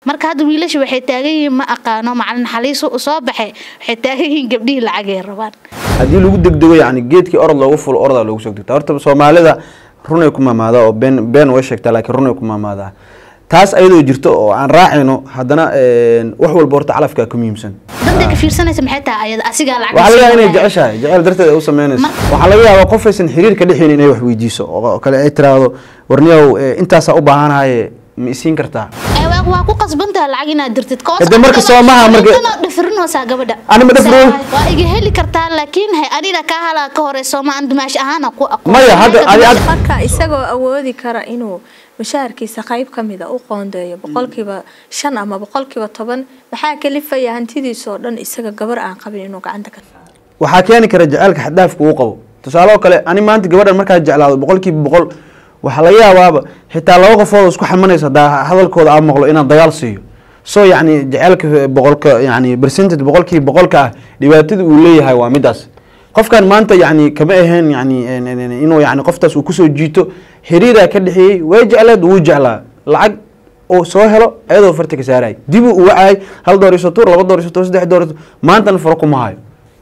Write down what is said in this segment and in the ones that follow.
marka hadda wiilasha waxay taagan yihiin ma aqaano macalin xaliis u soo baxay waxay taagan yihiin gabdhihii lacagay rabaan haddii lagu degdego yani geedkii orod loogu fulo orodaa loogu soo degtaa horta soomaalida runay ku maamaadaa oo been been way sheegtaa laakiin runay ku maamaadaa taas ayadoo jirto oo aan raacayno haddana wax walba horta calafkaa ka muhiimsan danta ka fiirsanaysa maxay tahay ayada asigaa lacag waxaa laga yaabaa inay siinaya. jeceshahay jecel darteed ay u sameynayso Ma- waxaa laga yaabaa qof aysan xiriir ka dhexeyn inay wax weydiiso oo kale ay tiraahdo warniyow eh, intaasaa u baahanahaye ma isiin kartaa Ee, waa- waa ku qasbantaha lacag inaad dirtid koos Hade marka adiga- soomaha marka- intana dhafirinaysaa gabadha Ani ma dhafirin. waa iga heli kartaa laakiin hay anina kaa halaa ka hore sooma aan dumaash ahaana ku aqoon Maya, hadda- adi- adi- marka isagoo awoodi kara inuu mushaharkiisa qayb ka mida u qoondeeyo boqolkiiba shan ama boqolkiiba toban maxaa kalifaya hantidiisa oo dhan isaga gabar aan qabin inuu gacanta ka saaro waxaa keeni kara jaceylka xaddaafka uu qabo tusaale oo kale ani maanta gabadhan markaa jeclaado boqolkiiba boqol waxaa laga yaabaaba xitaa laba qofood oo isku xamanaysa hadaa hadalkooda aa maqlo inaan dagaal siiyo so yacni jaceylka boqolka yani percentage boqolkiiba boqolka ah dhibaatada uu leeyahay waa midaas qofkan maanta yani kama ahayn yani en- en- en- inuu yani qoftaas uu kusoo jiito xiriiraa ka dhexeeyey way jecleed wuu jeclaa lacag oo soo helo ayadoo farta ka saaraya dibuu u wacayay hal door iso tuur laba door iso tuur saddex door iso maantana faro kuma hayo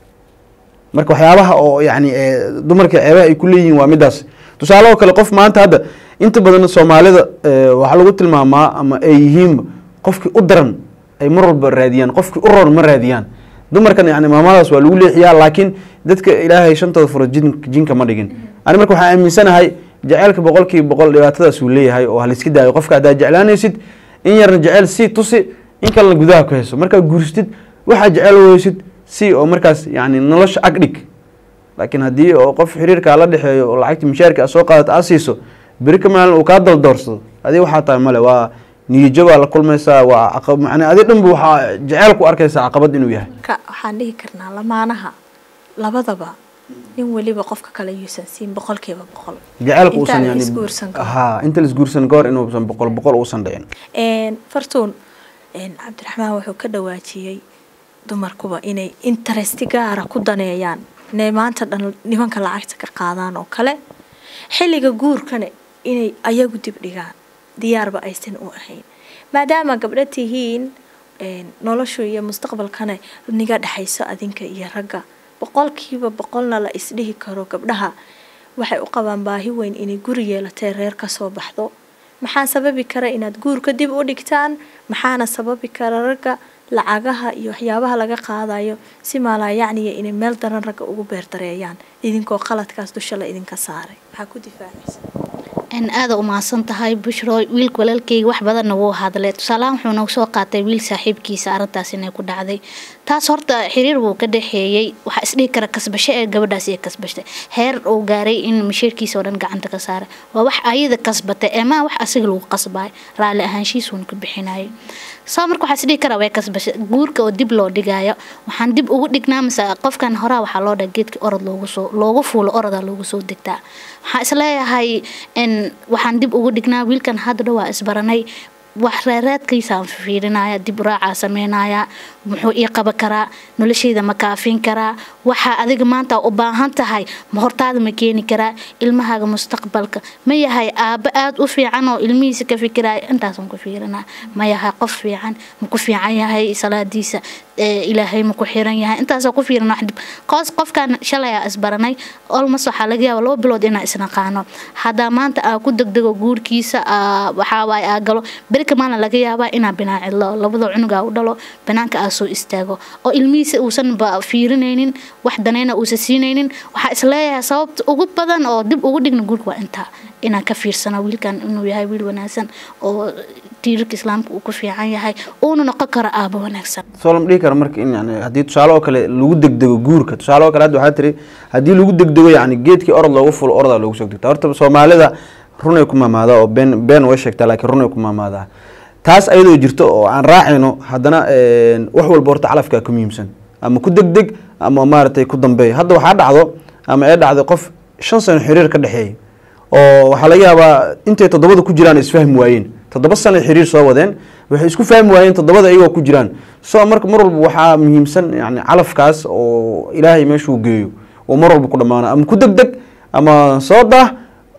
marka waxyaabaha oo yani eh, dumarka ceebaha ay ku leeyihiin waa midaas tusaale oo kale qof maanta hadda inta badan soomaalida eh, waxaa lagu tilmaamaa ama ay yihiinba qofkii u daran ay mar walba raadiyaan qofkii u roon ma raadiyaan dumarkan yani maamadaas waa lagu leexiyaa laakiin dadka ilaahay shantooda furo jin- jinka ma dhigin ani marka waxaan aaminsanahay jaceylka boqolkiiba boqol dhibaatadaas uu leeyahay oo haliska daayo qofka haddaad jeclaanaysid in yarna jeceyl sii tusi in kalena gudaha ku hayso markaad guursatid waxaa jecel weysid si oo markaas yani nolosha ag dhig laakiin haddii oo qof xiriirkaa la dhexeeyo oo lacagta mishaarka aad soo qaadato aad siiso beri ka maalin uu kaa daldoorsado adi waxaa tahay male waa niyajo baa la kulmaysaa waa caqab macnaa adi dhanba waxaa jeceyl ku arkaysaa caqabad inuu yahay ka waxaan dhihi karnaa lamaanaha labadaba nin weliba qofka kale yuusan siin boqolkiiba boqol jaceylka Intaan uusan la yani isguursan ka hor. ha inta la isguursan ka hor inuusan boqol boqol uusan dhicin Een, fartuun een, cabdiraxmaan wuxuu ka dhawaajiyey dumarkuba inay interesti gaara ku daneeyaan inay maanta dhan nimanka lacagta ka qaadaan oo kale xilliga guurkana inay ayagu dib dhigaan diyaarba aysan u ahayn maadaama gabdho tihiin een, noloshu iyo mustaqbalkana niga dhexayso adinka iyo ragga boqolkiiba boqolna la isdhihi karo gabdhaha waxay u qabaan baahi weyn inay guri yeelatay reer ka soo baxdo maxaa sababi kara inaad guurka dib u dhigtaan maxaana sababi kara ragga lacagaha iyo waxyaabaha laga qaadayo si maalaayacniya inay meel daran ragga ugu beerdareeyaan idinkoo qaladkaas dusha la idinka saaray maxaa ku difaacaysa in aada umahadsan tahay bushro wiilka walaalkeyga wax badanna wuu hadlay tusaalahaan wuxuu nagu soo qaatay wiil saaxiibkiisa arrintaas inay ku dhacday taas horta xiriir wuu ka dhexeeyey waxaa isdhihi kara kasbasho ee gabadhaas iyo kasbashtay heer uu gaaray in mashiirkiisa oo dhan gacanta ka saaray waa wax ayada kasbatay ee maa wax asiga lagu qasbaay raalli ahaanshiisuun ka bixinayay soo marka waxaa isdhihi karaa way kasbasho guurka oo dib loo dhigayo waxaan dib ugu dhignaa mise qofkan horaa waxaa loo dhaha geedka orod loogu soo loogu fuulo orodaa loogu soo degtaa waxaan isleeyahay in waxaan dib ugu dhignaa wiilkan hadda dhawaa isbaranay wax reereedkiisaan fiirinaya dib raacaa sameynaya muxuu ii qaban karaa noloshayda ma kaafin karaa waxaa adiga maanta u baahan tahay ma hortaada ma keeni karaa ilmahaaga mustaqbalka ma yahay aabbo aada u fiican oo ilmihiisa ka fikiraya intaasaan ku fiirinaa ma yahay qof fiican ma ku fiican yahay salaadiisa ee ilaahay ma ku xiran yahay intaasoo ku fiirin wax dib qoos qofkan shalay aa isbaranay olmos waxaa laga yaaba laba bilood inaa isnaqaano haddaa maanta aa ku degdego guurkiisa aa waxaa waaye aa galo berika maalin laga yaabaa inaa binaa cidlo labada cunugaa u dhalo banaanka aa soo istaago oo ilmihiisa uusan ba fiirinaynin wax danayna uusan siinaynin waxaa isleeyahay sababta ugu badan oo dib ugu dhigna guurka waa intaa inaan ka fiirsano wiilkan inuu yahay wiil wanaagsan oo tiirarka islaamka uu ku fiican yahay uuna noqon karo aabo wanaagsan soo lama dhihi karo marka in yani haddii tusaale oo kale lagu degdego guurka tusaale oo kale hadda waxaa tiri haddii lagu degdego yani geedkii orod loogu fulo orodaa loogu soo degtaa horta soomaalida runay ku maamaadaa oo been been way sheegtaa laakiin runay ku maamaadaa taas ayadoo jirto oo aan raacayno haddana wax walba horta calafkaa ka muhiimsan ama ku degdeg ama maaragtay ku dambeey hadda waxaa dhacdo ama ee dhacday qof shan sano xiriir ka dhexeeyay oo waxaa laga yaabaa intay toddobada ku jiraan isfahmi waayeen toddoba sano xiriir soo wadeen waxay isku fahmi waayeen toddobada iyagoo ku jiraan so marka mar walba waxaa muhiimsan yani calafkaas oo ilaahay meeshuu geeyo oo mar walba ku dhammaano ama ku degdeg ama soo dah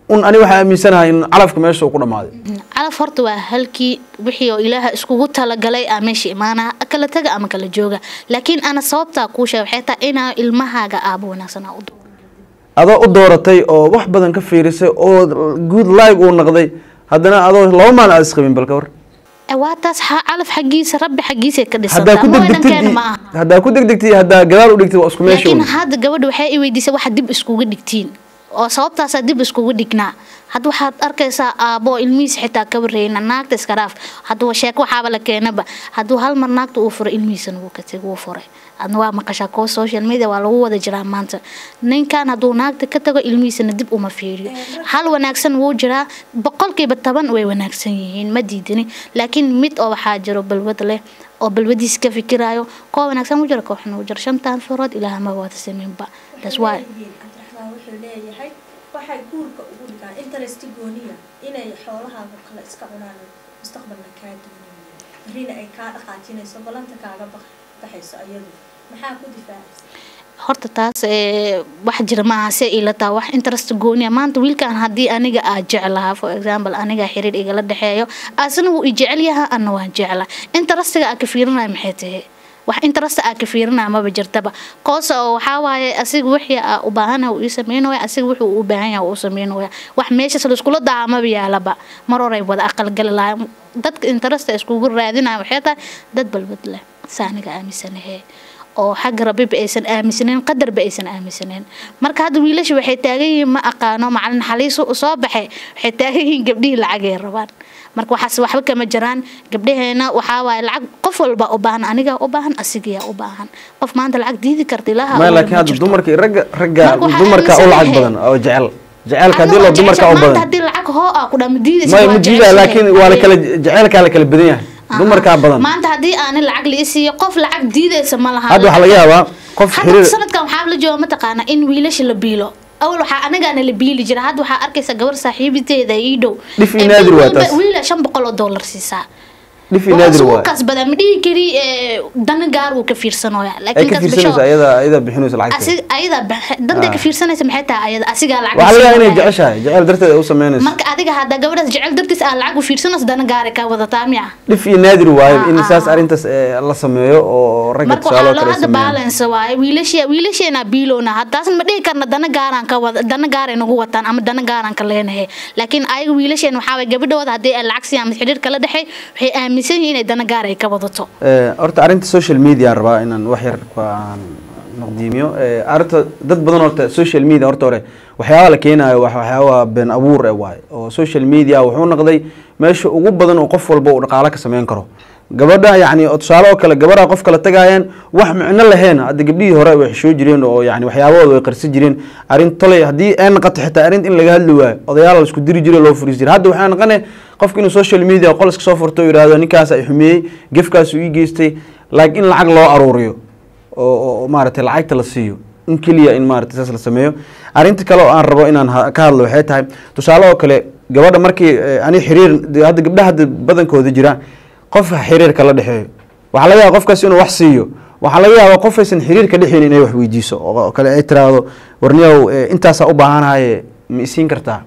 un ani waxaa aaminsanahay in calafka meesha uu ku dhammaaday calaf horta waa halkii wixii oo ilaaha iskugu talagalay aa meesha imaanaa kala taga ama kala jooga laakiin ana sababtaa kuu sheega waxay tahay inaa ilmahaaga aabo wanaagsan aa u dooran adoo u dooratay oo wax badan ka fiirisay oo good live uu noqday haddana adoo laba maalin aad isqabin bal ka war Eh, waa taas xa- calaf xaggiisa rabbi xaggiisay ka haddaa ku dhisantaa mooy degdegtid dhankeena ma aha haddaa ku degdegtid iyo haddaa gadaal u dhigtid waa isku meesha laakiin un hadda gabadha waxay i weydiisay waxa dib iskuga dhigtiin oo sababtaasaa dib iskugu dhignaa hadda waxaad arkaysaa aabbo ilmihiisa xitaa ka warreyna naagta iska dhaaf hadda sheeko waxaaba la keenaba hadduu hal mar naagta uu furay ilmihiisana wuu ka tegay wuu furay adna waa maqashaa kuwa social media waa lagu wada jiraa maanta ninkan hadduu naagta ka tago ilmihiisana dib uma fiiriyo hal wanaagsan wuu jiraa boqolkiiba toban way wanaagsan yihiin ma diidani laakiin mid oo waxaa jiro balwad leh oo balwadiis ka fikiraayo kuwa wanaagsan wuu jira kooxna wuu jira shantaan furood ilaah ma wada sameynba that's why cabdiraxmaan wuxuu leeyahay waxay guurka ugu dhigaan interest gooniya inay xoolahaaga kale iska cunaan mustaqbalna kaa doonayaan berrina ay kaa dhaqaajinayso ballanta kaaga bax- baxayso ayadu maxaa ku difaacaysa horta taas ee, wax jira maaha se ila taa wax interest gooniya maanta wiilkan haddii aniga aa jeclahaa for example aniga xiriir igala dhexeeyo asna wuu i jecel yahaa ana waan jeclaa interestiga aa ka fiirinaya maxay tahay wax interest aa ka fiirinaya maba jirtaba koos oo waxaa waaye asiga wixii aa u baahanaya uu ii sameynaya asiga wuxuu u baahan yahay uu sameynaya wax meeshas laiskula daa maba yaalaba mar horay wada aqalgali lahaa dadka interest iskugu raadinaya waxay tahay dad balbad leh saaniga aaminsanahe oo xagga rabbiba aysan aaminsaneen qadarba aysan aaminsaneen marka hadda wiilasha waxay taagan yihiin ma aqaano macalin xaliis u soo baxay waxay taagan yihiin gabdhihii lacagay rabaan marka waxaas waxba kama jiraan gabdhaheena waxaa waaye lacag qof walba u baahan anigaa u baahan asigayaa u baahan qof maanta lacag diidi karta ilaaha maya abuuray laakiin ma hadda jirto. dumarka ragga ragga Marka waxaa dumarka u lacag aaminsanahay. badan oo jecel jecelka Adiga haddii loo oo dumarka jecesha u maanta badan haddii lacag hoo aa ku dhaa ma diidaysa maya waa ma diida jeceshahay. laakiin waa la kala jecelkaa la kala badan yahay Aha. dumarkaa badan maanta haddii aani lacag la isiiyo qof lacag diidaysa ma laha hadda waxaa laga yaabaa qof hadda xiriir sanadkan waxaa la jooga mataqaana in wiilasha la biilo awal waxaa anagaana la biili jira hadda waxaa arkaysa gabar saaxiibiteeda ii dhow Dhif iyo Ee, naadir bil waa walba taas. wiila shan boqol oo dollar siisaa dhif iyo Waa naadir isugu waay kasbadaa ma dhihi kari ee, dana gaar uu ka fiirsanooya ay laakiin ka kasbasho fiirsanaysa ayada ayada bixinaysa lacagta asig ayada bax- danta ka Ah. fiirsanaysa maxay tahay ayada asigaa lacag waxaa laga yaabaa inay siinaya. jeceshahay jecel darteed ay u sameynaysa marka adiga hadda gabadhaas jecel dartiis aa lacag u fiirsanaysa dana gaara ka wadataa miya dhif iyo naadir waayo Ah, in ah, saas ah. arrintaas eh, la sameeyo oo ragga marka tusaale waxaa oo loo kale ay hadda sameeyaan balance waaye wiilashe wiilasheena biilowna haddaas ma dhihi karna dana gaaraan ka wada dana gaaray nagu wataan ama dana gaaraan ka leenahay laakiin ayaga wiilasheen waxaa waye gabadhooda haddii ay lacag siiyaan ama xiriir kala dhexey waxay aaminsan yihiin inay dana gaar ay ka wadato Eh, horta arrinta social media aan rabaa inaan wax yar ku aan naqdiimiyo Eh, arrinta dad badan horta social media horta hore waxyaaba la keenayo wax waxyaaba been abuur eh waaye oo social media wuxuu noqday meesha ugu badan oo qof walba uu dhaqaale ka sameyn karo gabadha yacni oo tusaale oo kale gabadha qof kala tagayaan wax micno lahayn hadda gabdhihii hore way xishoo jireen oo yacni waxyaabahooda way qarsi jireen arrin tolay haddii ay noqoto xitaa arrin in laga hadli waayo odayaal la isku diri jiray loo furiis jiray hadda waxaa noqonay qofka inuu social media qol iska soo furto oo yidhaahdo ninkaas ay xumeeyey gefkaasuu ii geystay laakiin in lacag loo aruuriyo oo oo- oo maaragtay lacagta la siiyo in keliya in maaragtay saas la sameeyo arrinta kale oo aan rabo inaan ha- ka hadlo waxay tahay tusaale oo kale gabadha markii eh, ani xiriir de- hadda gabdhaha hadda badankooda jira qof xiriirka la dhexeeyo waxaa laga yaaba qofkaas inuu wax siiyo waxaa laga yaabaa qof aysan xiriir ka dhexeyn inay wax weydiiso oo oo kale ay tiraahdo warniyow eh, intaasaa u baahanahaye ma isiin kartaa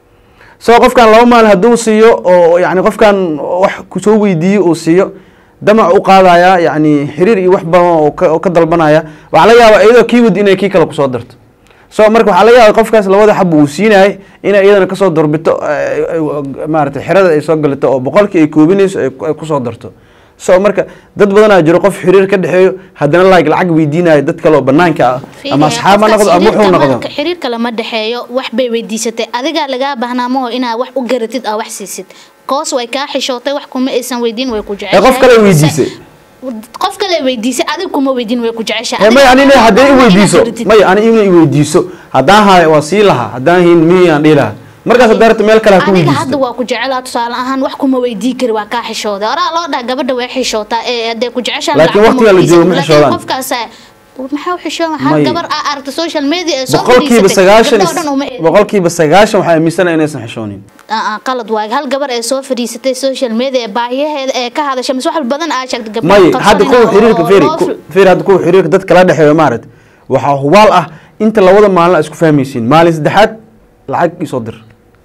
so qofkan laba maalin hadduu siiyo oo yani qofkan wax kusoo weydiiyo uu siiyo damac u qaadaya yani xiriir iyo wax badan oo ka- oo ka dalbanaya waxaa laga yaabaa iyadoo kii wadi inay kii kale kusoo darto so marka waxaa laga yaaba qofkaas labada xab uu siinayay inay iyadana kasoo doorbito eh, eh, maaragtay xerada ay soo galito oo boqolkii ay koobinayso ay ku- ay kusoo darto so marka dad badanaa jiro qof xiriir ka dhexeeyo haddana like lacag weydiinayo dad kale oo banaanka ah ama asxaab ha noqdo ama wuxuu noqdo xiriirka lama dhexeeyo wax bay weydiisatay adigaa lagaa baahnaa maho inaad wax u garatid aa wax siisid koos way kaa xishootay wax kuma aysan weydiin way ku ee jeceshahay qof kale weydiisay qof kale weydiisay adig kuma weydiin way ku jeceshahay ee may Adiga anina waxaa hadday i baahan inaad weydiiso garatid. may ani ina i weydiiso haddaan hayo waa sii lahaa haddaan hin miyaan dhihi lahaa markaas haddaa rabta meel kale ha ku aniga hadda weydiisto waa ku jecelaa tusaale ahaan wax kuma weydii kari waa kaa xishooday oraa loo dhaha gabadha way xishootaa ee hadday ku jeceshaan Laakiin lacag kuma waqtiga la weydiisan. joogo ma Laakiin xishoodaan. qofkaas maxaa u xishoon hal May. gabar aa aragta social media ee soo boqolkiiba fadhiisatay, sagaashan gabdhaha oo dhan uma eegin. boqolkiiba sagaashan waxaa aaminsanahay inaysan xishoonin Aa, aa, qalad waaye hal gabar ee soo fadhiisatay social media ee baahiyaheeda ee ka hadasha mise wax badan aa sheegtay gabdhaha may hadda qarsoon kuwa oo- xiriirka oo feri loo fil- feri hadda kuwa xiriirka dadka la dhexeeyo maaragta waxaa hubaal ah inta labada maalin a isku fahmaysiin maalin saddexaad lacag isoo dir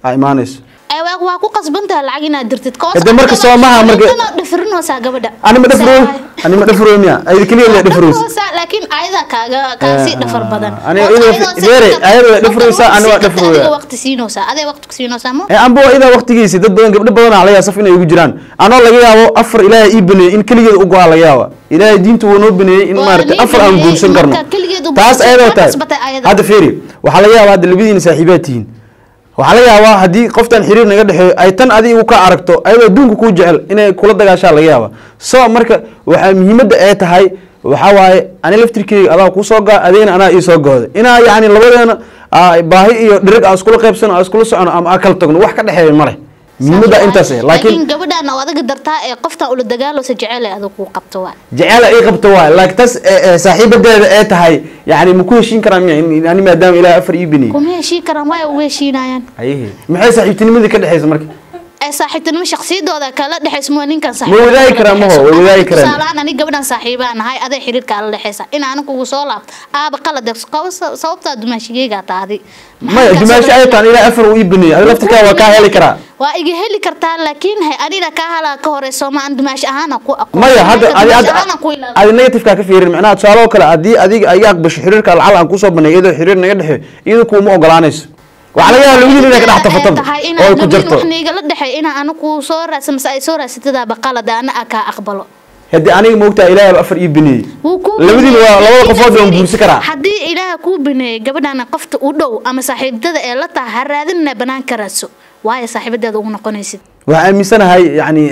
aa imaanayso Ay, waa waa ku qasban tahay lacag inaad dirtid koos Hade marka soo maha marka- dhafirinoosaa gabadha ani ma dhafro ani ma dhafro miya ayda keliya la dhafroos Dhafroosaa, laakiin ayada kaaga kaasii dhafar badan aniga Oo iyadoo ayadoo si Beere, karta- ayadoo dhafroosaa, marka ani waa waqti dhafrooya. adiga waqti siinoosaa adee waqti ku siinoosaa ma ee amba waa idaa waqtigiisi dad badan gabdho badan aa laga yaaba saf inay ugu jiraan anoo laga yaabo afar ilaahay ii baneeyey in keligeed u go-aa laga yaaba ilaahay diintu wuu noo baneeyey in Waa maaragtay nii afar aan baneeyey, guursan karno marka keligeed u taas guursan, ayadoo waa tahay kasbatay ayada. hadda fiiri waxaa laga yaabaa hadda labadiina saaxiibaad tihiin waxaa laga yaabaa haddii qoftan xiriir naga dhexeeyo ay tan adigu ka aragto ayadoo adduunka kuu jecel inay kula dagaashaa laga yaaba so marka waxaa muhiimadda ee tahay waxaa waaye ani laftirkeyga adaa kuu soo gaa adeena anaa ii soo gooda inaa yacni labadeena aa baahi iyo dhirig aa iskula qaybsano aa iskula socono ama aa kala tagno wax ka dhexeeya ma leh muhiimadda intaas eh laakiin gabadhaan oo adaga dartaa ee qoftan ula dagaaloosa jecel ee adag kuu qabto waa jecela ii qabto waay laakiin tas ee, ee, saaxiibadeeda ee tahay yani ma ku heshiin karaan miya in- ani maadaama ilaahay afar ii beniyey kuma heshii karaan waa uga heshiinayaan hayehe maxay saaxiibtinimadii ka dhexeysa marka ay saaxiibtinimo shakhsiyadooda kala dhexayso ma ninkan Ma wadaagi karaan maho, way wadaagi karaan. tusaalaan ani gabadhan saaxiibaa nahay aday xiriirka ala dhexeysa in aan kugu soo laabto aaba qalad qabo sababtaa dumaashigeygaa taadi maya dumaashi ay taan ilaahay afar uu ii beniyey adi laftirkaa waa kaa heli karaa waa iga heli kartaa laakiin he anina kaa halaa ka horeyso ma aan dumaashi ahaana ku aqoon maya hadda adi dumaashi hadda ahaana ku ilaaliyo adi negatifeka ka fiirin macnaha tusaale oo kale haddii adiga ay aqbasho xiriirka lacal aan kusoo banay iyadoo xiriir naga dhexeeyo iyada kuuma ogolaanayso waxaa laga yaaba labadiin inay ka dhex tafataba oo ay ku jarto wax niigala dhexey inaa ana ku soo raadsan mase ay soo raadsatadaaba qalad ana a kaa aqbalo haddii aniga moogtaa ilaahay afar ii beniyey Wuu kuu labadiin waa bineeyey. labada qofood waan guursan karaa haddii ilaaha kuu bineeyey gabadhana qofta u dhow ama saaxiibada ee la taha ha raadinna banaanka raadso waayo saaxiibadeeda ugu noqonaysid waxaan aaminsanahay yani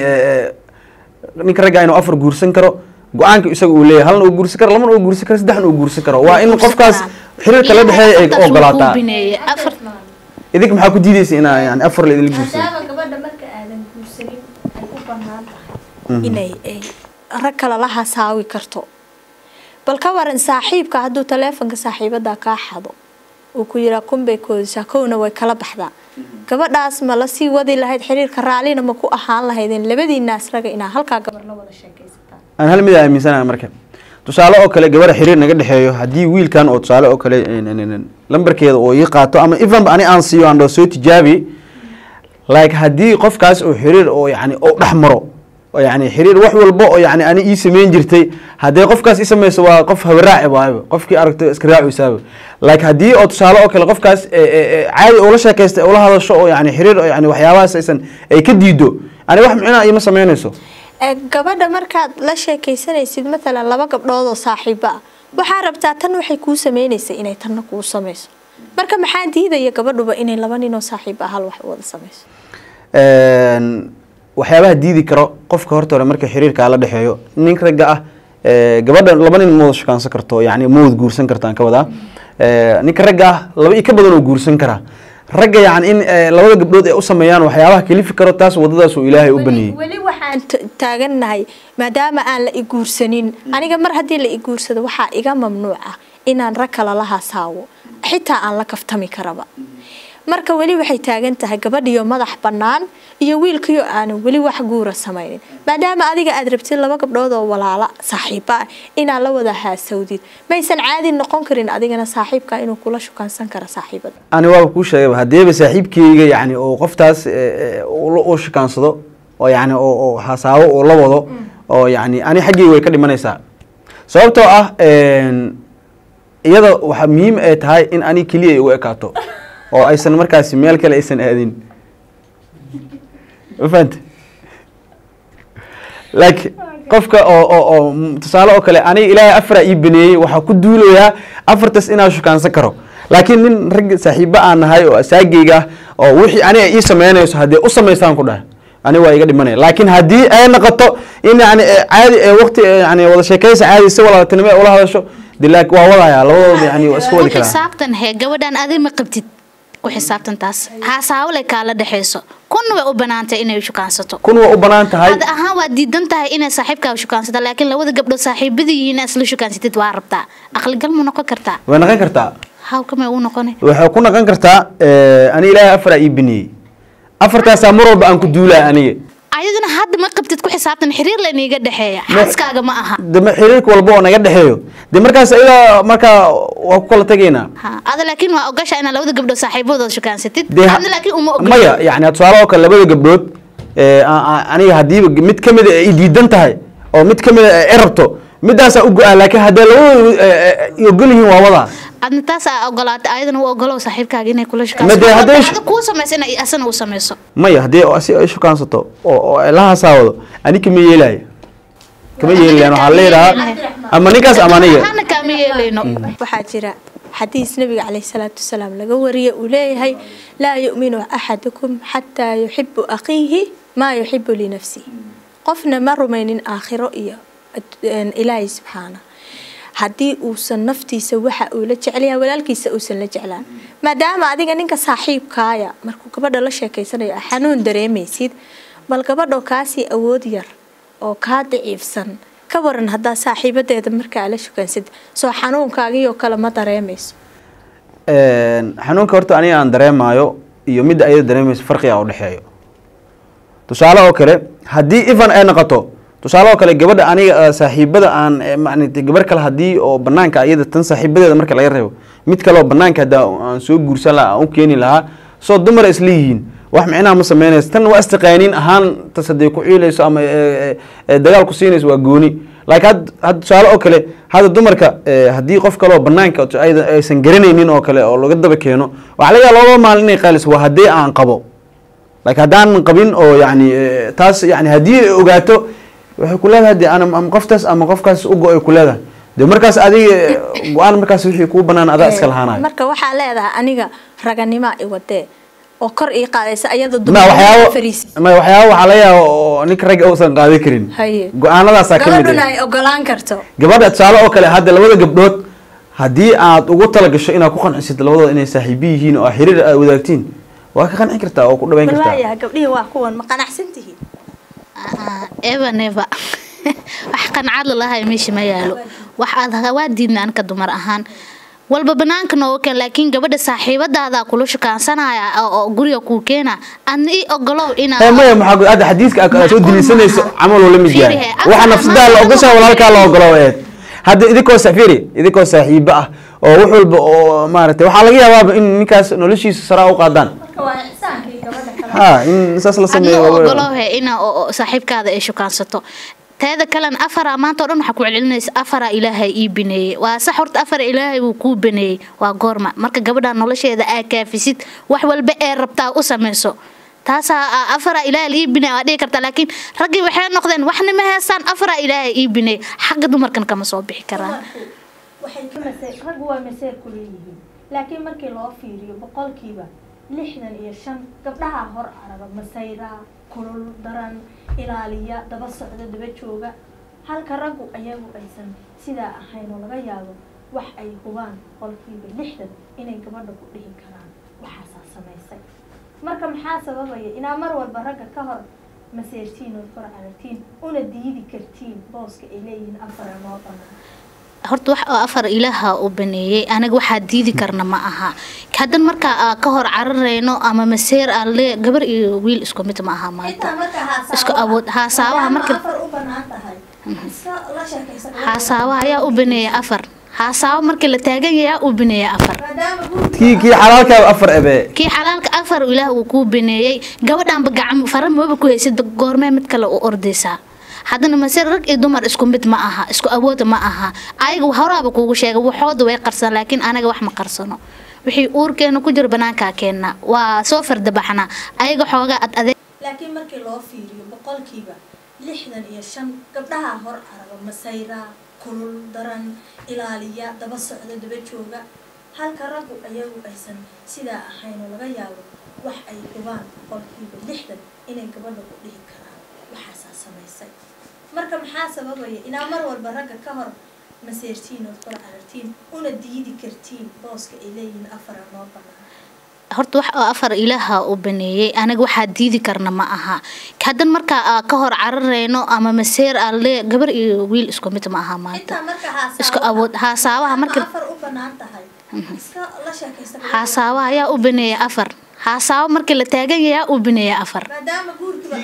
ninka ragga inuu afar guursan karo go-aanka isaga uu leeyahay halna uu guursan karo labana uu guursan karo saddexna uu guursan karo waa in qofkaas xiriirka la dhexeeya ay Ilaahay ogolaataa kuu bineeyey. Afar- idinka maxaa ku diidaysa inaa yani afar la idinla guursado maadaama gabadha marka aadan guursanin ay u bannaan tahay inay ay rag kale la hasaawi karto bal ka waran saaxiibka hadduu taleefonka saaxiibada kaa xado uu ku yiraa kunbay koodisaa kowna way kala baxdaa gabadhaas ma lasii wadi lahayd xiriirka raallina ma ku ahaan lahaydeen labadiinaas raga inaa halkaa gabar la wada sheekaysataan aan hal mid aaminsanahay marka tusaale oo kale gabadha xiriir naga dhexeeyo haddii wiilkan oo tusaale oo kale n- n- n- lambarkeeda oo ii qaato ama evenba ani aan siiyo aan dhao soo tijaabi like haddii qofkaas oo xiriir oo yani oo dhex maro oo yani xiriir wax walba oo yani ani ii sameyn jirtay haddii qofkaas i samayso waa qof habaraaci waayba qofkii aragto iska raacisaaba like haddii oo tusaale oo kale qofkaas e- e- e, caadi ula sheekaysta ula hadasho oo yani xiriir oo yani waxyaabahaas aysan ay ka diido ani wax micnaa iima sameynayso Ee, gabadha markaad la sheekaysanaysid matalan laba gabdhood oo saaxiibo ah waxaa rabtaa tan waxay kuu sameynaysa inay tanna kuu sameyso marka maxaa diidaya gabadhuba inay laba nin oo saaxiibo ah hal wax wada sameyso Een, waxyaabaha diidi karo qofka horta hore marka xiriirkaa la dhexeeyo nin ragga ah ee, gabadha laba nin ma wada shukaansan karto yani ma wada guursan kartaan ka wadaa Ee, ninka ragga ah laba iyo ka badan oo guursan karaa ragga yani in ee, labada gabdhood ay u sameeyaan waxyaabaha kalifi karo taas wadadaas uu ilaahay u baneeyey weli waxaan t- taagannahay maadaama aan la iguursanin aniga mar haddii la iguursado waxaa iga mamnuuc ah inaan rag kale la hasaawo xitaa aan la kaftami karaba marka weli waxay taagan tahay gabadhiyo madax bannaan iyo wiilkiyo aanan weli wax guura samaynin maadaama adiga aad rabtid laba gabdhood oo walaala saaxiiba ah inaad la wada haasawdid maysan caadi noqon karin adigana saaxiibka inuu kula shukaansan karo saaxiibada ani waaba kuu sheegaba haddiiba saaxiibkeyga yani oo qoftaas ee, ee, uu la- uu shukaansado oo yani oo oo hasaabo uu la wado oo yani ani xaggeyga way ka dhimanaysaa sababtoo ah een, iyada waxaa muhiim ay tahay in ani keliya ay u ekaato oo aysan markaasi meel kale aysan aadin ma fahante like qofka oo oo oo m- tusaale oo kale aniga ilaahay afaraa ii baneeyey waxaa ku duulayaa afartaas inaan shukaansan karo laakiin nin rag saaxiibo aan nahay oo asaageyga ah oo wixii aniga ii sameynayso haddii u samaystaan ku dhahay aniga waa iga dhimanaya laakiin haddii ay noqoto in yani ee, caadi ee waqti ee, yani wada sheekaysa caadi si walaaltinimo ay ula hadasho de like waa wadayaa labadooda yani waa iska wadi ku karaa xisaabtan hee gabadhan adi ma qabtid ku xisaabtan taas haasaawle kaala dhexeyso kunna way u banaantay inay shukaansato kun waa u banaan tahay hada ahaan waa diidan tahay inay saaxiibkaa shukaansata laakiin labada gabdhood saaxiibada yihiin inaad isla shukaansatid waa rabtaa aqligal ma noqon kartaa way noqon kartaa hawkamay u noqonay waxay ku noqon kartaa eh, ani ilaahay afaraa ii baneeyey afartaasaa mar walba aan ku duulaa aniga ayaduna hadda ma qabtid ku xisaabtan xiriir laniiga dhexeeya Ma- xaaskaaga ma aha de ma- xiriirka walba oo naga dhexeeyo de markaas iyadaa markaa waa ku kala tegaynaa ha ada laakiin waa ogasha inaad labada gabdhood saaxiibadooda shukaansatid dee ha- adna laakiin uma ogol maya yani tusaale oo kale labada gabdhood ee, a- a- aniga hadiiba mid ka mid ay diidan tahay oo mid ka mid ay rabto midaasaa u go-aa laakiin haddee labadoodu ay ogol yihiin waa wadaa adna taas aa ogolaatay ayadana u ogolow saaxiibkaaga inay kula Ma dee hadday sh- shukaansado kuu samaysa inay asana u samayso maya haddii oo si ay shukaansato oo oo ay la hasaawado ani kama yeelaayo kama yeelayan waxaa leedahaa ama ninkaas ama aniga hana kaama yeelayno waxaa jira xadiis nabiga caleyhi salaatu wasalaam laga wariyay uu leeyahay laa yu'minu axadukum xataa yuxibu akhiihi maa yuxibu linafsihi qofna ma rumaynin aakhiro iyo ad- een, ilaahay subxaana haddii uusan naftiisa waxa uu la jecelyahay walaalkiisa uusan la jeclaan maadaama adiga ninka saaxiibkaaya markuu gabadha la sheekeysanayo aa xanuun dareemaysid bal gabadhoo kaasii awood yar oo kaa daciifsan ka waran haddaa saaxiibadeeda markaa la shukaansid soo xanuunkaagiioo kale ma dareemayso Een, xanuunka horta aniga aan dareemaayo iyo midda ayada dareemayso farqiga u dhexeeyo tusaale oo kale haddii ifan ay noqoto tusaale oo kale gabadha aniga eh, saaxiibada aan eh, macnate gabar kale haddii oo banaanka ayada tan saaxiibadeeda marka laga reebo mid kale oo banaanka hadda aan soo guursan lahaa aan u keeni lahaa soo dumar isla yihiin wax micnaha ma sameynayso tan waa istiqaaniin ahaan tas hadday ku ciilayso ama eh, eh, eh, dagaal ku siinayso waa gooni laakiin had had tusaale oo kale hadda dumarka eh, haddii qof kale oo banaanka oo ayada aysan garanaynin oo kale oo laga daba keeno waxaa laga yaaba laba maalin inay qaaliso waa haddii aan qabo laakiin haddaan qabin oo yani eh, taas yani haddii ay ogaato waxay ku leedahay de ana ama qoftaas ama qofkaas u go-ay ku leedahay de markaas adiga eh, go-aan markaas wixii kuu banaan adaa iska lahaanayo marka waxaa leedahay aniga raganima i wadee oo kor ii qaadaysa ayada ma waxyaabo fariis ma waxyaabo waxaa laga yaaba oo ninka ragga uusan qaadan karin Haye. go-aanadaasaa ka mid gabadhuna ah ay ogolaan karto gabadha tusaale oo kale hadda labada gabdhood haddii aad ugu talagasho inaad ku qancisid labadooda inay saaxiibo yihiin oo xiriir aad wadaagtiin waa ka qanci kartaa oo ku dhaweyn bal kartaa waayaha gabdhihii waa kuwan ma qanacsan tihiin eva neva wax qancad lalahay meesha ma yaalo wax aad waa diidna anka dumar ahaan walba banaanka nooga keen laakiin gabadha saaxiibadaada kula shukaansanaya oo oo guriga kuu keena adna ii ogolow inaa Eh, maya maxaa ku- hadda xadiiska aad soo Macquul dilisanayso maaha. camal oo la mid yahay Fiiri, waxa afar nafsadaa la maanta ogoshaa oo walaalkaa la kale. ogolo eed hadda idinkoo safiri idinkoo saaxiibo ah oo wax walba oo maaragtay waxaa laga yaabaaba in ninkaas noloshiisa saraa u qaadaan ha in saas la adna sameeyo u waa- ogolowhe inaa oo- oo saaxiibkaada ay shukaansato teeda kalena afara maanta oo dhan waxaa ku celcelinaysa afara ilaahay ii bineeyey waa sax horta afara ilaahay wuu kuu baneeyey waa goorma marka gabadha nolosheeda aa kaafisid wax walba ee rabtaa u samayso taasaa a- afara ilaahay ii bineey waa dhihi kartaa laakiin raggii waxay noqdeen waxna ma heestaan afara ilaahay ii bineey xagga dumarkan kama soo bixi karaan waxay ka mase raggu waa maseer ku leeyihiin laakiin markii loo fiiriyo boqolkiiba lixdan iyo shan gabdhaha hor araba masayra kulul daran ilaaliya daba socda daba jooga halka raggu ayagu aysan sidaa ahayn oo laga yaabo wax ay hubaan boqolkiiba lixdan inay gabadha ku dhihi karaan waxaasaa samaysay marka maxaa sababaya inaa mar walba ragga ka hor maseertiin ood kor aragtiin una diidi kartiin booska ay leeyihiin afara noo banaan horta wax oo afar ilaaha u baneeyey anaga waxaa diidi karna ma aha haddan markaa aa ka hor cararayno ama maseer aan le gabar iyo wiil isku mid ma aha maanta isku awood haasaabaha marka haasaabaha ayaa u baneeya afar haasaabo markii la taagan yahay ayaa u baneeya afar kii kii xalaalkaa afar ebe kii xalaalka afar ilaah uu kuu baneeyey gabadhaanba gacmo fara maba ku haysid goormee mid kale u ordaysaa haddana mase rag iyo dumar isku mid ma aha isku awood ma aha ayaga horaaba kuugu sheegay waxooda way qarsan laakiin anaga wax ma qarsano wixii uurkeena ku jiro banaankaa keenna waa soo fardabaxna ayaga xoogaa ad adeeg laakiin markii loo fiiriyo boqolkiiba lixdan iyo shan gabdhaha hor araba masayra kulul daran ilaaliya daba socda daba jooga halka raggu ayagu aysan sidaa ahayn oo laga yaabo wax ay hubaan boqolkiiba lixdan inay gabadha ku dhihi karaan waxaasaa samaysay marka maxaa sababaya inaa mar walba ragga ka hor maseertiin ood kor aragtiin una diidi kartiin booska ay leeyihiin afara noo banaan horta wax oo afar ilaaha u baneeyey anaga waxaa diidi karna ma aha haddan markaa aa ka hor cararayno ama maseer aan le gabar iyo wiil isku mid ma aha maanta intaa marka isku awood haasaabaha marka afar u banaan tahay iska la sheekaysta haasaabaha ayaa u baneeya afar haasaabo markii la taagan yahaa uu bineeya afar maadaama guurkiba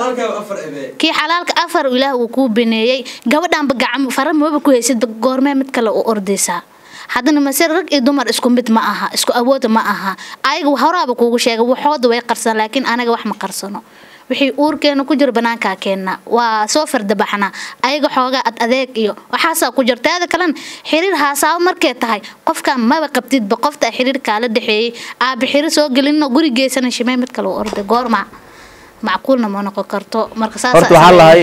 kii xalaalka afar ilaah uu kuu bineeyey gabadhanba gacmo fara maba ku haysid goormee mid kale u ordaysaa haddana mase rag iyo dumar isku mid ma aha isku awood ma aha ayaga horaaba kuugu sheegay waxooda way qarsan laakiin anaga wax ma qarsano wixii uurkeena ku jira banaankaa keenna waa soo fardabaxna ayaga xoogaa ad adeeg iyo waxaasaa ku jira taada kalena xiriir haasaabo markay tahay qofkan maba qabtidba qofta xiriirkaa la dhexeeyey aaba xiriir soo gelino guri geysana shimee mid kale u orday goorma macquulna ma noqon karto marka saas horta waxaa lahay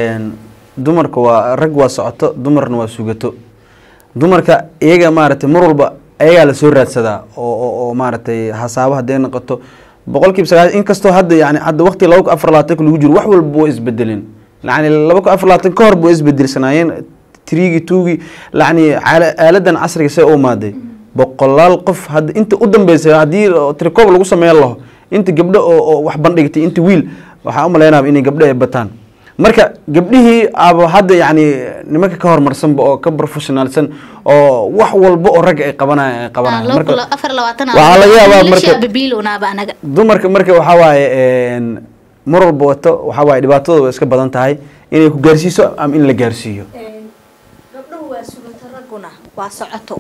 dumarka waa rag waa socoto dumarna waa sugato dumarka iyaga maaragtay mar walba ayagaa lasoo raadsadaa oo oo oo maaragtay hasaabo hadday noqoto boqolkiiba sagaal inkastoo hadda yani hadda waqti laba kun afar labaatanka lagu jiro wax walba waa isbedelin yani laba kun afar labaatan ka hor ba waa isbedelsanaayeen trigi tugi yani caala- aaladan casriga see u imaaday boqolaal qof hadda inta u dambeysay haddii tricoob lagu sameyn laho inta gabdho oo oo wax bandhigtay inta wiil waxaa u maleynaaba inay gabdho ay bataan marka gabdhihii aba hadda yani nimanka ka horumarsanba oo ka professionaalsan oo wax walba oo ragga ay qabanaya ay qabanaya marka afar labaatan waxaa laga yaabaa marka- babiilownaaba anaga dumarka marka waxaa waaye een, mar walba wato waxaa waaye dhibaatadooda way iska badan tahay inay ku gaarsiiso ama in la gaarsiiyo gabdhuhu waa sugato ragguna waa socoto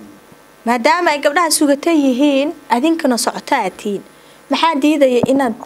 maadaama ay gabdhaha sugato yihiin adinkana socoto aad tihiin maxaa diidaya inaad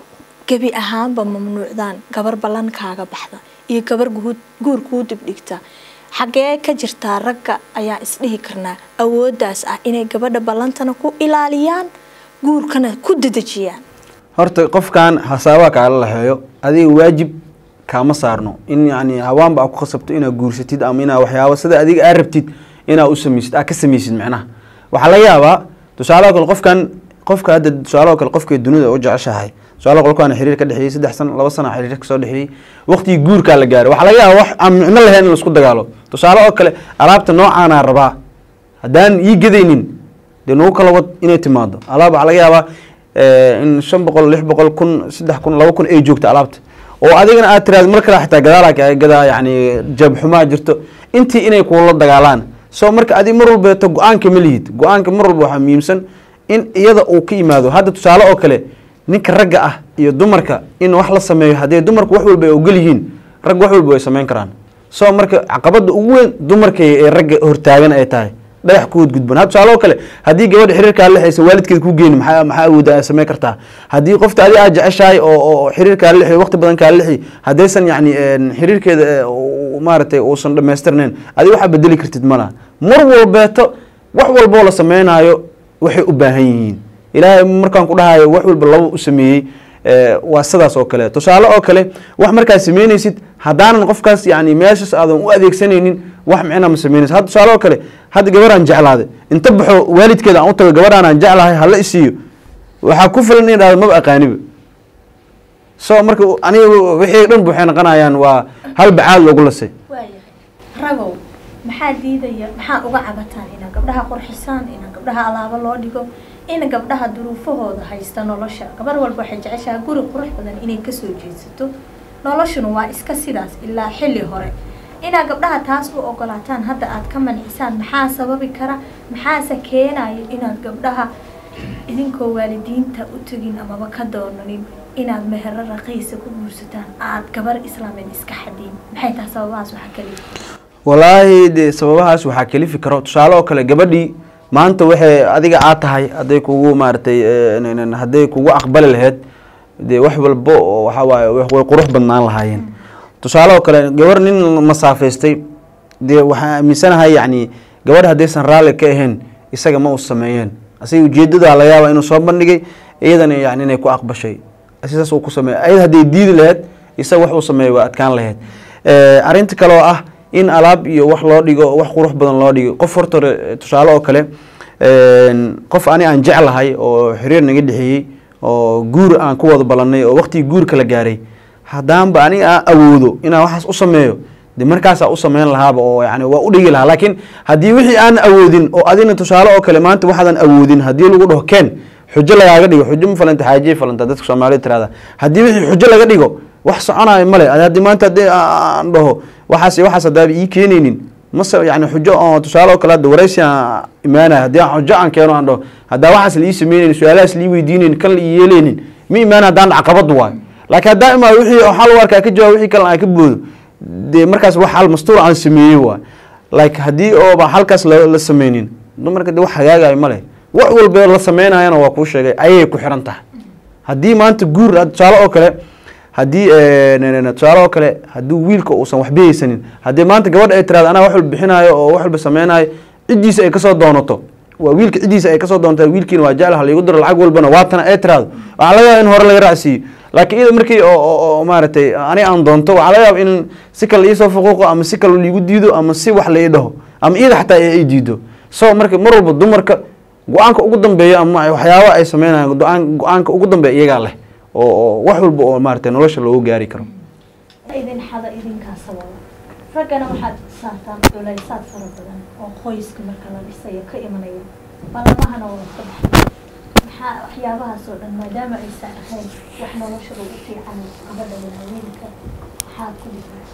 gebi ahaanba mamnuucdaan gabar ballankaaga baxda iyo gabar guud- guur kuu dibdhigta xaggee ka jirtaa ragga ayaa isdhihi karnaa awooddaas ah inay gabadha ballantana ku ilaaliyaan guurkana ku dedejiyaan horta qofkan hasaabaha kaala laxeeyo adiga waajib kaama saarno in yani hawaanba aa ku khasabto inaad guursatid ama inaa waxyaabo sida adiga aa rabtid inaa u samaysid aa ka samaysid macnaha waxaa laga yaabaa tusaalaha kale qofkan qofka hadda tusaalaha kale qofka dunida u jeceshahay tusaalaha qolkaan xiriir ka dhexeeyey saddex sano laba sano xiriir kasoo dhexeeyey waqtigii guurkaa la gaaray waxaa laga yaabaa wax aan micno lahayn in laisku dagaalo tusaale oo kale alaabta noocaanaa rabaa haddaan ii gadaynin dee nagu kala wad inay timaado alaab waxaa laga yaabaa eh, in shan boqol lix boqol kun saddex kun laba kun ay joogto alaabta oo adigana aad tiraad mar kale xitaa gadaalaa kaaga gadaa yani jab xumaa jirto intii inay kuula dagaalaan so marka adig mar walbeeto go-aanka ma lihid go-aanka mar walba waxaa muhiimsan in iyada uu ka yimaado hadda tusaale oo kale ninka ragga ah iyo dumarka in wax la sameeyo haddii dumarku wax walba ay ogol yihiin rag wax walba way samayn karaan so marka caqabada ugu weyn dumarka ee ragga hortaagan ay tahay dhagax ku gudban ha tusaale oo kale haddii gabadha xiriirkaa lexaysa waalidkeed ku geeni maxaa maxaa awooda ay samayn kartaa haddii qofta adi aad jeceshahay oo oo xiriirkaa lexi waqti badan kaa lexi haddaysan yacni een, xiriirkeeda ee, uu- maaragtay uusan dhammaystirnayn adi waxaa bedeli kartid malaha mar walbeeto wax walboo la sameynaayo waxay u baahan yihiin ilaahay markaan ku dhahayo wax walba laba u sameeyey ee, waa sidaas oo kale tusaale oo kale wax markaad sameynaysid haddaanan qofkaas yani meeshaas aadan u adeegsanaynin wax micna ma sameynaysid hadda tusaale oo kale hadda gabaraan jeclaaday inta baxo waalidkeeda aan u tago gabadhaan aan jeclahay hala isiiyo waxaa ku filan in dhahdo maba aqaaniba so marka aniga wixii dhan waxay noqonayaan waa hal bacaad loogu lasay waayahay ragow maxaa diidaya maxaa uga cabataan inaa gabdhaha qurxisaan inaa gabdhaha alaabo loo dhigo in gabdhaha duruufahooda haysta nolosha gabar walba waxay jeceshahay guri qurux badan inay kasoo jeedsato noloshuna waa iska sidaas ilaa xilli hore inaa gabdhaha taas u ogolaataan hadda aad ka mancisaan maxaa sababi kara maxaase keenayo inaad gabdhaha idinkoo waalidiinta u tegin amaba ka doonanin inaad mehero raqiisa ku guursataan aad gabar islaameed iska xadiin maxay tahay sababahaas waxaa kaliya walaahi dee sababahaas waxaa kalifi karo tusaale oo kale gabadhii maanta waxay adiga aad tahay hadday kugu maaragtay eh, n- n- hadday kugu aqbali lahayd dee wax walbo oo waxaa waaye way way qurux badnaan lahaayeen tusaale oo kale gabar nin masaafaystay dee waxaan aaminsanahay yacni gabadh haddaysan raalli ka ahayn isaga ma u sameeyeen asiga ujeedada laga yaaba inuu soo bandhigay iyadana yani inay ku aqbashay sidaas uu ku sameeyay ayada hadday diidi lahayd isaga wax uu sameeyay waa adkaan lahayd Eh, arrinta kale oo ah in alaab iyo wax loo dhigo wax qurux badan loo dhigo qof horta hore, tusaale oo kale een, qof ani aan jeclahay oo xiriir naga dhexeeyey oo guur aan ku wada ballanay oo waqtigii guurka la gaaray haddaanba aniga aan awoodo inaan waxaas u sameeyo de markaasaa u sameyn lahaaba oo yani waa u dhigi lahaa laakiin haddii wixii aan awoodin oo adina tusaale oo kale maanta waxaadan awoodin haddii lagu dhaho ken xujo lagaaga dhigo xujo ma falanta xaajiye falanta dadka soomaalida tirahda haddii wixii xujo laga dhigo wax soconayo male Adi haddii maanta haddii aan dhaho waxaas iyo waxaas haddaaba ii keenaynin mase yani xujo oo tusaale oo kale hadda waraysi aan imaanaya haddii aan xujo aan keeno aan dhaho haddaa waxaas la ii sameynaynin su-aalahaas la ii weydiinaynin kan la ii yeelaynin ma imaana haddaan caqabad waayo laakiin haddaan imaado wixii oo xal u arkaa ka jawaab wixii kale aan ka boodo dee markaas wax xal mastuur aan sameeyey waayo like haddii ooba halkaas la la sameynin dumarka de wax hagaagayo ma leh wax walba la sameynayana waa kuu sheegay ayay ku xiran tahay haddii maanta guur ah, tusaale oo kale haddii eh, ne- ne- ne- tusaale oo kale haddii wiilka uusan waxba haysanin haddii maanta gabadha ay tiraado anaa wax walba bixinaayo oo wax walba sameynayo ciddiisa ay kasoo doonato waa wiilka ciddiisa ay kasoo doonto wiilkiina waa jecel haliigu diro lacag walbana waatana ay tiraado waxaa laga yaaba in hore laga raacsiiyo laakiin iyada markii oo- oo oo maaragtay ani aan doonto waxaa laga yaaba in si kale iisoo fuquuqo ama si kale liigu diido ama si wax la ii dhaho ama iyada xataa ay ay diido so marka mar walba dumarka go-aanka ugu dambeeya ama waxyaaba ay sameynayaan go-aan go-aanka ugu dambeeya iyagaa leh oo oo wax walba oo maaragtay nolosha loogu gaari karo idin xada idinkaa sababa raggana waxaad saartaan culaysaad fara badan oo qoyska marka la dhisayo ka imanaya ballamahana waa ka baxay maxaa waxyaabahaas oo dhan maadaama aysan ahayn wax nolosha lagu fiican gabadha walaaweynka maxaad ku dhigaysa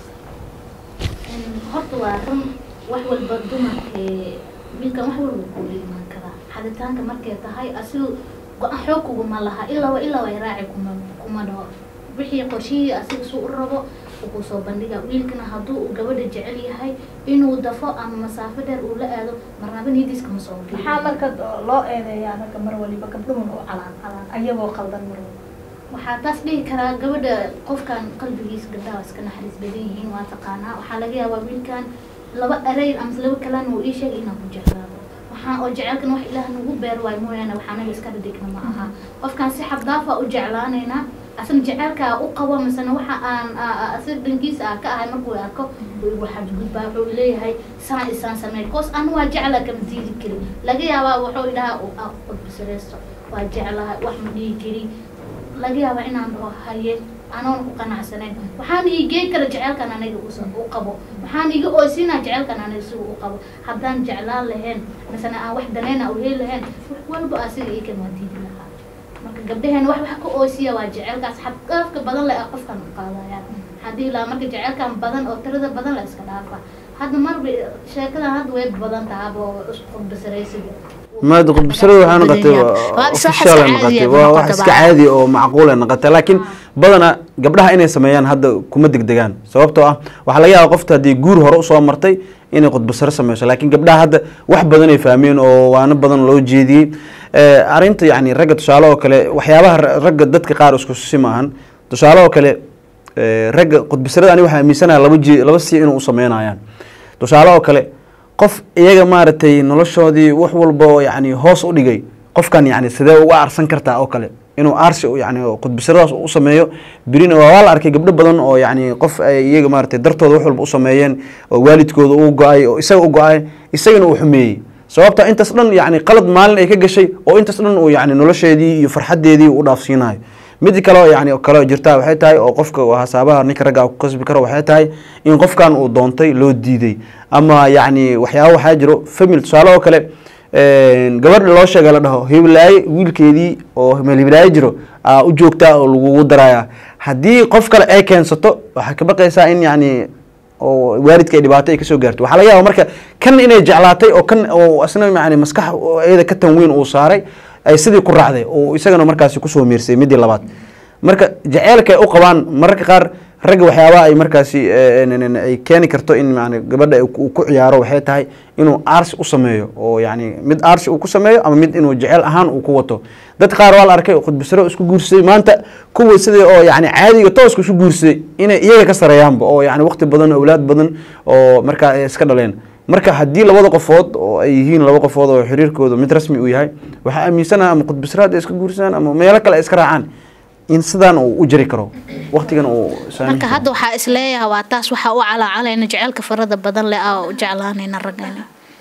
horta waa run wax walba dumarkee wiilkan wax walba kuu imaan karaa xaditaanka markay tahay asigu go-aan xoog kuguma laha ilaa ilaa way raaci kuma kuma dhaho wixii qorshihii asiga suu u rabo uu kusoo bandhiga wiilkana hadduu uu gabadha jecel yahay inuu dafo ama masaafo dheer uu la aado marnaba nidiiska ma soo geliyo. maxaa marka loo eedeeyaa ragga mar waliba gabdhuhun u calaan calaan ayagoo qaldan mar waliba waxaa taas dhihi karaa gabadha qofkan qalbigiisa gabdhaha waa iska naxariis badan yihiin waa taqaanaa waxaa laga yaabaa wiilkan laba erey ama laba kalaan uu ii sheegay inaan ku jeclaado waxaa oo jecelkan wax ilaah nagu beer waayo mooyaane waxaa naga iska dhadhigna ma aha qofkan si xabdaafa u jeclaanaynaa asna jecelkaa u qabo misena waxa aan asig dhankiisa ah ka ahay markuu arko wuu igu xadgudbaa wuxuu leeyahay saan isaan sameey koos anu waa jecla kama diidi kari laga yaabaa wuxuu idhahaa qodbisareysto waa jeclahay wax ma dhihi kari laga yaabaa inaan dhaho haye anoon ku qanacsanayn waxaan iigey kara jecelkan aniga usa- u qabo waxaan iga oysiinaa jecelkan aniga siga u qabo haddaan jeclaan lahayn misena aan wax danayna u heli lahayn wax walba asiga ii kama diidi lahaa marka gabdhaheen wax wax ka oosiya waa jecelkaas xaddaafka badan le ah qofkan u qaadayaan haddii laa marka jecelkan badan oo tirada badan la iska dhaafa hadda marba sheekadan hadda way badan tahaba oo isku qudbasaraysiga maada qudbasarada waxay noqotay Waa iska official ay xas caadi noqotay ah waa noqotay wax iska baa. caadi oo macquul ay noqotay laakiin badana gabdhaha inay sameeyaan hadda kuma degdegaan sababtoo ah waxaa laga yaaba qofta haddii guur hore usoo martay inay qudbasaro sameyso laakiin gabdhaha hadda wax badan ay fahmeen oo waano badan loo jeediyey Eh, arrinta yacni ragga tusaale oo kale waxyaabaha ra- ragga dadka qaar isku si maahan tusaale oo kale eh, ragga qudbasarada ani waxaa aaminsanaya laba je laba si inuu u sameynayaan tusaale oo kale qof iyaga maaragtay noloshoodii wax walba oo yacni hoos u dhigay qofkan yacni sidee uga aarsan kartaa oo kale inuu aarsi u- yacni oo qudbasaradaas u sameeyo birina waa waa la arkay gabdho badan oo yacni qof ay iyaga maaragtay dartooda wax walba u sameeyeen oo waalidkooda uu go-ay oo isaga u go-ay isagana uu xumeeyey sababta intaas dhan yacni qalad maalin ay ka gashay oo intaas dhan uu yacni nolosheedii iyo farxadeedii u dhaafsiinayo mid kale oo yacni kale oo jirta waxay tahay oo qofka oo hasaabaha ninka ragga ku kasbi karo waxay tahay in qofkan uu doontay loo diiday ama yacni waxyaaba waxaa jiro family tusaale oo kale een, gabadha loo sheegay la dhaho hiblaaye wiilkeedii oo meel hiblaaye jiro aa u joogtaa oo lagugu daraya haddii qof kale ay keensato waxay ka baqaysaa in yacni oo waalidka ay dhibaato ay kasoo gaarto waxaa laga yaaba marka kan inay jeclaatay oo kan oo isna yani maskax oo iyada ka tanweyn uu saaray ay sidii ku raacday oo isagana markaasi kusoo miirsay midii labaad marka jaceylka ay u qabaan mararka qaar ragga waxyaabaha ay markaasi eh, n- n- ay keeni karto in yani gabadha uu ku ku ciyaaro waxay tahay inuu aarsi u sameeyo oo yani mid aarsi uu ku sameeyo ama mid inuu jecel ahaan uu ku wato dad qaar waa la arkay khudbasaro isku guursaday maanta kuwa sidii oo yani caadiga tooska isu guursaday inay iyaga ka sareeyaanba oo yani waqti badan awlaad badan oo markaa ay iska dhaleen marka haddii labada qofood oo ay yihiin laba qofood oo xiriirkooda mid rasmi uu yahay waxaa aaminsanaha ama khudbasaraad ay iska guursadaan ama meelo kale ay iska raacaan in sidaan uu u jari karo waqtigan uu marka hadda waxaa isleeyahay waa taas waxaa u calaacalayna jecelka farada badan leh aa u jeclaanayna raggani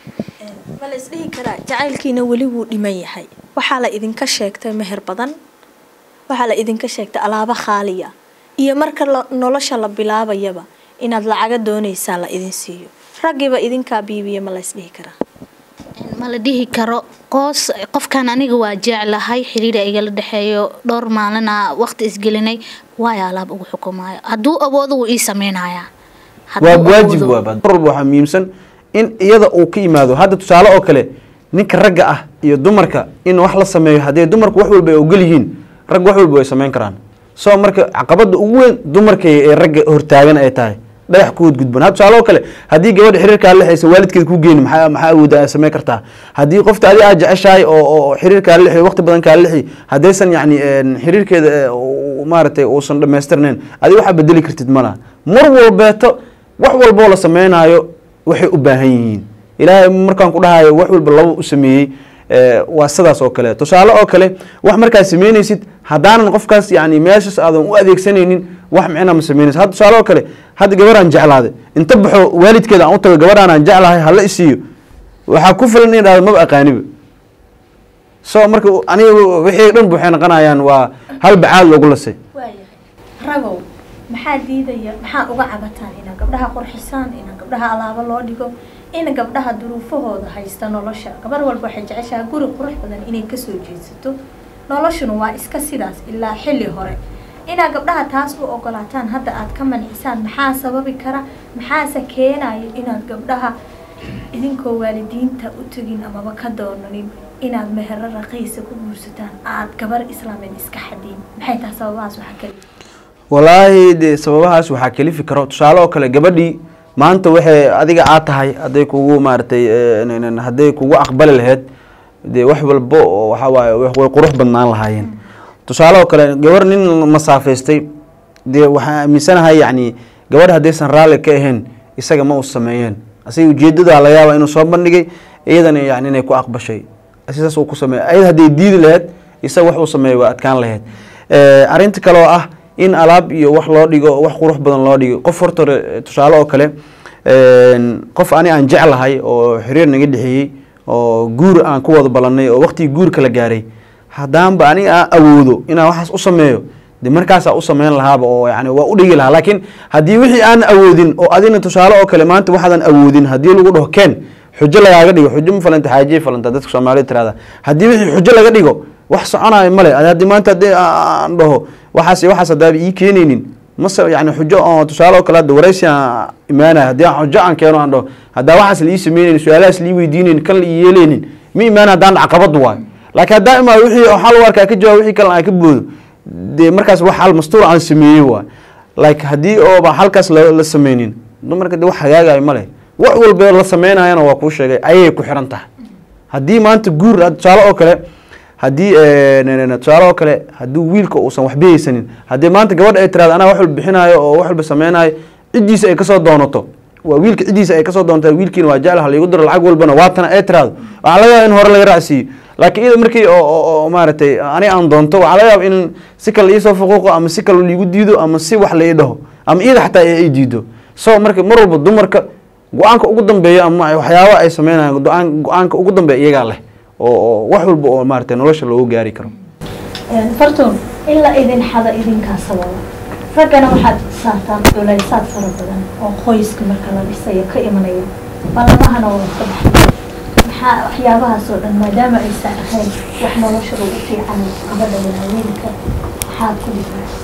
ma la isdhihi karaa jacaylkiina weli wuu dhiman yahay waxaa la idinka sheegtay meher badan waxaa la idinka sheegtay alaabo khaaliya iyo marka la- nolosha la bilaabayaba inaad lacaga doonaysaa la idin siiyo raggiiba idinkaa biibiya ma la isdhihi karaa ma la dhihi karo qoos qofkan aniga waa jeclahay xiriira igala dhexeeyo dhowr maalina waqti isgelinay waayo alaab ugu xukumaayo hadduu awoodo wuu ii sameynayaa waa Hadduu waajib awoodo- waaba mar walba waxaa muhiimsan in iyada uu ka yimaado hadda tusaale oo kale ninka ragga ah iyo dumarka in wax la sameeyo haddii dumarku wax walba ay ogol yihiin rag wax walba way samayn karaan so marka caqabada ugu weyn dumarka ee ragga hortaagan ay tahay dhagax ku gudban ha tusaale oo kale haddii gabadha xiriirkaa lexaysa waalidkeeda ku geeni maxaa maxaa awooda ay samayn kartaa haddii qofta adi aad jeceshahay oo oo xiriirkaa lexi waqti badan kaa lexi haddaysan yacni een, xiriirkeeda ee, uu- maaragtay uusan dhammaystirnayn adi waxaa bedeli kartid malaha mar walbeeto wax walboo la sameynaayo waxay u baahan yihiin ilaahay markaan ku dhahayo wax walba laba u sameeyey ee, waa sidaas oo kale tusaale oo kale wax markaad sameynaysid haddaanan qofkaas yani meeshaas aadan u adeegsanaynin wax micna ma sameynaysid hadda tusaale oo kale hadda gabaraan jeclaaday inta baxo waalidkeeda aan u tago gabadhaan aan jeclahay hala isiiyo waxaa ku filan in dhahdo maba aqaaniba so marka aniga wixii dhan waxay noqonayaan waa hal bacaad loogu lasay waayahay ragow maxaa diidaya maxaa uga cabataan inaa gabdhaha qurxisaan inaa gabdhaha alaabo loo dhigo in gabdhaha duruufahooda haysta nolosha gabar walba waxay jeceshahay guri qurux badan inay kasoo jeedsato noloshuna waa iska sidaas ilaa xilli hore inaa gabdhaha taas u ogolaataan hadda aad ka mancisaan maxaa sababi kara maxaase keenayo inaad gabdhaha idinkoo waalidiinta u tegin amaba ka doonanin inaad mehero raqiisa ku guursataan aad gabar islaameed iska xadiin maxay tahay sababahaas waxaa kale walaahi dee sababahaas waxaa kelifi karo tusaale oo kale gabadhii maanta waxay adiga aad tahay hadday kugu maaragtay eh, n- n- hadday kugu aqbali lahayd dee wax walbo oo waxaa waaye way way qurux badnaan lahaayeen tusaale oo kale gabar nin masaafaystay dee waxaan aaminsanahay yacni gabadh haddaysan raalli ka ahayn isaga ma u sameeyeen asiga ujeedadaa laga yaaba inuu soo bandhigay iyadana yani inay ku aqbashay sidaas uu ku sameeyay ayada hadday diidi lahayd isaga wax uu sameeyay waa adkaan lahayd Eh, arrinta kale oo ah in alaab iyo wax loo dhigo wax qurux badan loo dhigo qof horta hore, tusaale oo kale een, qof ani aan jeclahay oo xiriir naga dhexeeyey oo guur aan ku wada ballanay oo waqtigii guurka la gaaray haddaanba aniga aan awoodo inaan waxaas u sameeyo de markaasaa u sameyn lahaaba oo yani waa u dhigi lahaa laakiin haddii wixii aan awoodin oo adina tusaale oo kale maanta waxaadan awoodin haddii lagu dhaho ken xujo lagaaga dhigo xujo ma falanta xaajiye falanta dadka soomaalida tirahda haddii wixii xujo laga dhigo wax soconayo male adi haddii maanta haddii aan dhaho waxaas iyo waxaas haddaaba ii keenaynin mase yani xujo oo tusaale oo kale hadda waraysi aan imaanaya haddii aan xujo aan keeno aan dhaho haddaa waxaas la ii sameynaynin su-aalahaas la ii weydiinaynin kan la ii yeelaynin ma imaana haddaan caqabad waayo laakiin haddaan imaado wixii oo xal warkaa ka jawaab wixii kale aan ka boodo dee markaas wax hal mastuur aan sameeyey waay like haddii ooba halkaas la la sameynin dumarka de wax hagaagayo male wax walba la sameynayana waa kuu sheegay ayay ku xiran tahay haddii maanta guur ah, tusaale oo kale haddii eh, n- n- tusaale oo kale haddii wiilka uusan waxba haysanin haddii maanta gabadha ay tirahdo anaa wax walba bixinaayo oo wax walba sameynayo ciddiisa ay kasoo doonato waa wiilka ciddiisa ay kasoo doonta wiilkiina waa jecel haliigu diro lacag walbana waatana ay tirahdo waxaa laga yaaba in hore laga raacsiiyo laakiin iyada markii oo- oo oo maaragtay ani aan doonto waxaa laga yaaba in si kale iisoo fuquuqo ama si kale liigu diido ama si wax la ii dhaho ama iyada xataa ay ay diido so marka mar walba dumarka go-aanka ugu dambeeya ama waxyaaba ay sameynayaan go-aan go-aanka ugu dambeeya iyagaa leh oo oo wax walba oo maaragtay nolosha loogu gaari karo fartuun in la idin xado idinkaa sababa raggana waxaad saartaan culaysaad fara badan oo qoyska marka la dhisayo ka imanaya ballamahana waa ka baxay maxaa waxyaabahaas oo dhan maadaama aysan ahayn wax nolosha lagu fiican gabadha iyo haweenka maxaad ku dhigaysa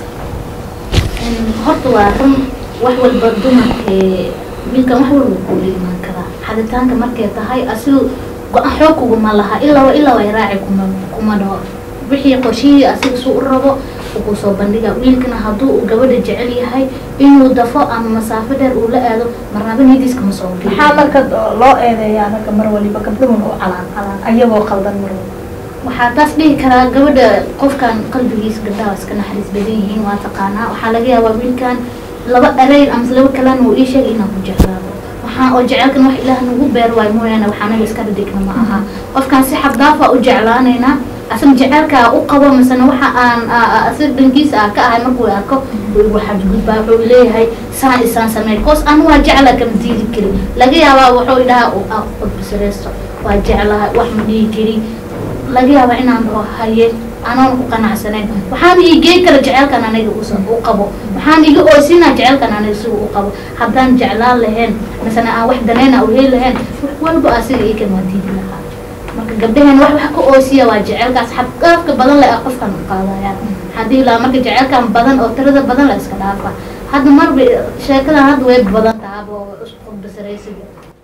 horta waa run wax walba dumarkee wiilkan wax walba kuula imaan karaa xaditaanka markay tahay asigu go-aan xoog kuguma laha ilaa ilaa way raaci kuma kuma dhaho wixii qorshihii asiga suu u rabo uu kusoo bandhiga wiilkana hadduu uu gabadha jecel yahay inuu dafo ama masaafo dheer uu la aado marnaba niyadiis kama soo geli maxaa marka loo eedeeyaa ragga mar waliba gabdhuhun u calaan calaan ayagoo qaldan mar waliba waxaa taas dhihi karaa gabadha qofkan qalbigiisa gabdhaha iska naxariis badan yihiin waa taqaanaa waxaa laga yaabaa wiilkan laba ereyr ama laba kalena uu ii sheegay inaan ku jeclaado waxaa oo jecelkan wax ilaah nagu beer waayo mooyaane waxaa naga iska dhadhigna ma aha qofkan si xabdaafa u jeclaanaynaa asaga jecelkaa u qabo misena waxa aan asaga dhankiisa ah ka ahay markuu arko wuu igu xadgudbaa wuxuu leeyahay saan isaan sameey koos anu waa jecla kama diidi kari laga yaabaa wuxuu idhahaa qodbisareysto waa jeclahay wax ma dhihi kari laga yaabaa inaan dhaho haye anoon ku qanacsanayn waxaan ii gey kara jecelkan aniga usa u qabo waxaan iga oosinaa jecelkan aniga siga u qabo haddaan jeclaan lahayn misena aan wax danayna u heli lahayn wax walba asiga ii kan waa diidi lahaa marka gabdhaheen wax wax ka oosiya waa jecelkaas xadgaafka badan le ah qofkan u qaadayaan haddii laa marka jecelkan badan oo tirada badan la iska dhaafa hadda marba sheekadan hadda way badan tahaba oo isku basaraysiga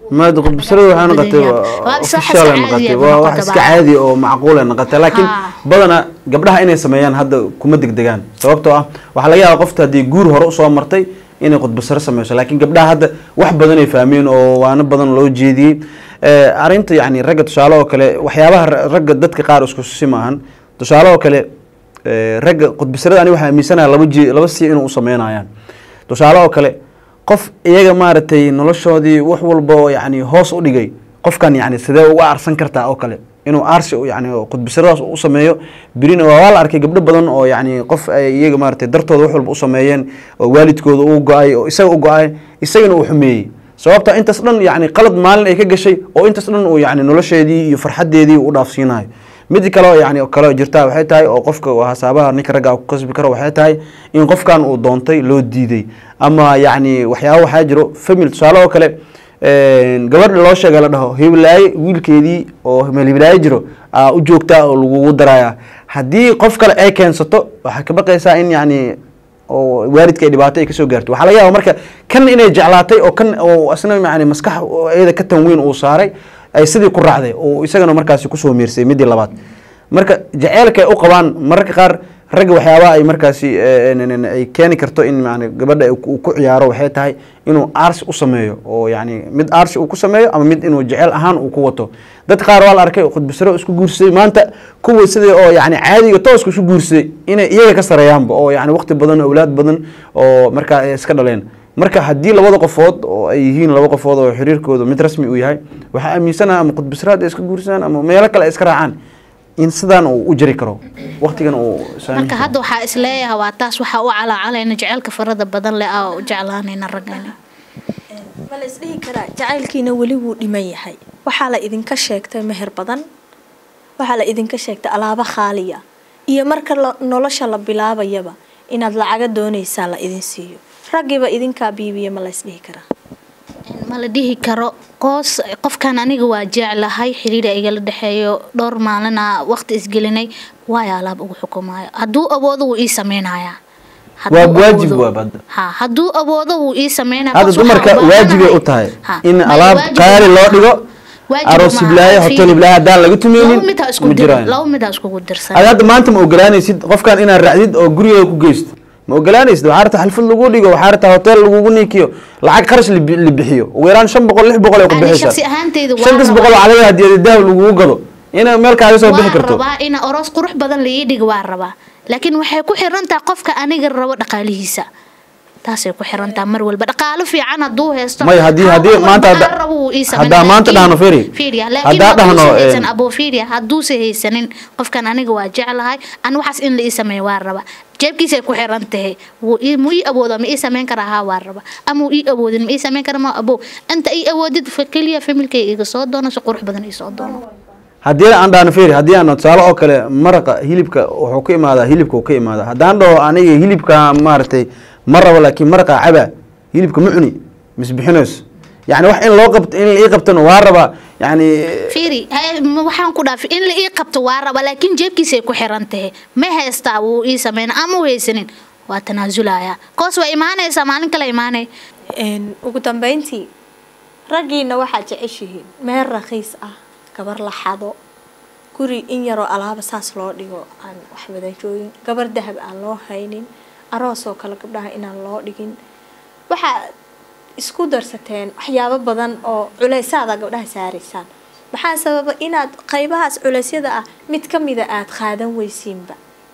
maada qudbisarada waxay noqotay badan waa- yahay. Waa is wax official ay iska noqotay caadi ah waa ba wax noqotay iska ba. caadi oo macquul ay noqotay laakiin Ha. badana gabdhaha inay sameeyaan hadda kuma degdegaan sababtoo ah waxaa laga yaabaa qofta haddii guur hore usoo martay inay qudbisaro sameyso laakiin gabdhaha hadda wax badan ay fahmeen oo waano badan loo jeediyey Eh, arrinta yacni ragga tusaale oo kale waxyaabaha ra- ragga dadka qaar isku si maahan tusaale oo kale eh, ragga qudbisarada ani waxaa aaminsanaha laba ji laba si inuu u sameynayaan tusaale oo kale qof iyaga maaragtay noloshoodii wax walba oo yacni hoos u dhigay qofkan yacni sidee uga arsan kartaa oo kale inuu aarsi u- yacni oo qudbisaradaas u sameeyo birina waa waa la arkay gabdho badan oo yacni qof ay iyaga maaragtay dartooda wax walba u sameeyeen oo waalidkooda uu go-ay oo isaga u go-ay isagana uu xumeeyey sababta intaas dhan yacni qalad maalin ay ka gashay oo intaas dhan uu yacni nolosheedii iyo farxadeedii u dhaafsiinayo mid kale oo yacni kale oo jirta waxay tahay oo qofka hasaabaha ninka ragga ku kasbi karo waxay tahay in qofkan uu doontay loo diiday ama yacni waxyaaba waxaa jiro famil tusaale oo kale een, gabadha loo sheega la dhaho hiblaaye wiilkeedii oo meel hiblaaye jiro aa u joogtaa oo lagugu daraya haddii qof kale ay keensato waxaa ka baqaysaa in yacni oo waalidka ay dhibaato ay kasoo gaarto waxaa laga yaaba marka kan inay jeclaatay oo kan oo isna yani maskax oo iyada ka tanweyn uu saaray ay sidii ku raacday oo isagana markaasi kusoo miirsay midii labaad marka jaceylka ay u qabaan mararka qaar ragga waxyaabaha ay markaasi eh, n- n- ay keeni karto in yani gabadha ay ku- uu ku ciyaaro waxay tahay inuu aarsi u sameeyo oo yani mid aarsi uu ku sameeyo ama mid inuu jecel ahaan uu ku wato dad qaar waa la arkay oo khudbasaro isku guursaday maanta kuwa sidii oo yani caadiga tooska isu guursaday inay iyaga ka sareeyaanba oo yani waqti badan awlaad badan oo markaa ay iska dhaleen marka haddii labada qofood oo ay yihiin laba qofood oo xiriirkooda mid rasmi uu yahay waxaa aaminsanaha ama khudbasaraad ay iska guursadaan ama meelo kale ay iska raacaan in sidaan uu u jiri karo waqtigan uu saameyn marka karo. hadda waxaa isleeyahay waa taas waxaa u calaacalayna jecelka farada badan leh aa u jeclaanayna raggani ma la isdhihi karaa jacaylkiina weli wuu dhiman yahay waxaa la idinka sheegtay meher badan waxaa la idinka sheegtay alaabo khaaliya iyo marka la- nolosha la bilaabayaba inaad lacaga doonaysaa la idin siiyo raggiiba idinkaa biibiya ma la isdhihi karaa ma la dhihi karo qoos qofkan aniga waa jeclahay xiriira igala dhexeeyo dhowr maalina waqti isgelinay waayo alaab ugu xukumayo hadduu awoodo wuu ii sameynayaa Hadduu Waa waajib awoodo- waa badda. ha hadduu awoodo wuu ii sameynaya hadda qof waxaa dumarka u baahanahay- waajibay u tahay Ha, in ma- alaab waajib qaali loo maaha. dhigo Waajib aroos maaha. hiblaaye hotel Fiiri. hiblaaye haddaan laga laba tumeynin mid ha isku ma dir jiraan laba mid ha iskugu dirsan ada hadda maanta ma ogolaanaysid qofkan inaad raacdid oo guriga ku geysto ma ogolaanaysid waxaa rabtaa xalfad lagu dhigo waxaa rabtaa hotel lagugu niikiyo lacag kharash la bi- la bixiyo ugu yaraan shan boqol lix boqol ay ku Ani bixaysaa shakhsi ahaanteyda waa shantas boqol rabaa- oo cadaga haddii dahab lagugu gado inay meel kaaga soo bixi waan karto rabaa ina aroos qurux badan la ii dhigo waan rabaa laakiin waxay ku xirantahay qofka aniga rabo dhaqaalihiisa taasay ku xirantahay mar walba dhaqaalo fiican hadduu haysto May, haddii- ha haddii walba maanta hadda- dhaqaalo rabo wuu ii sameyn. haddaa maanta Laakiin- dhahno Firi, Fiiriya, laakiin haddaa hadduusan dhahno, haysan eh, aboo fiiriya hadduusa haysanin qofkan aniga waa jeclahay an waxaas in la ii sameeyo waa raba jeebkiisay ku xiran tahay wuu ii- muu ii awoodo ma ii sameyn karaa haa waa raba ama uu ii awoodin ma ii sameyn kara ma abo inta ii awoodid fa keliya familkay iga soo doono si qurux badan ii soo doono haddii aan dhahno feri haddii aan tusaale oo kale maraqa hilibka wuxuu ka imaadaa hilibka uu ka imaadaa haddaan dhaho aniga hilibka maaragtay ma rabo laakiin maraqa caba hilibka ma cuni misbixinayso yani wax in loo qabto in la ii qabtona waa rabaa yani fiiri hay- ma- waxaan ku dhaafay in la ii qabto waa raba laakiin jeebkiisay ku xiran tahay ma haystaa wuu ii sameyn ama u haysanin waa tanaasulaya koos waa imaanaysaa maalin kale imaanay Een, ugu dambeyntii raggiina waxaad jeceshihiin meel rakhiis ah gabar la xado guri in yaroo alaaba saas loo dhigo aan wax wada joogin gabar dahab aan loo haynin aroos oo kale gabdhaha inaan loo dhigin waxaa isku darsateen waxyaabo badan oo culeysaada gabdhaha saaraysaan maxaa sababa inaad qaybahaas culeysyada ah mid ka mida aad qaadan weysiinba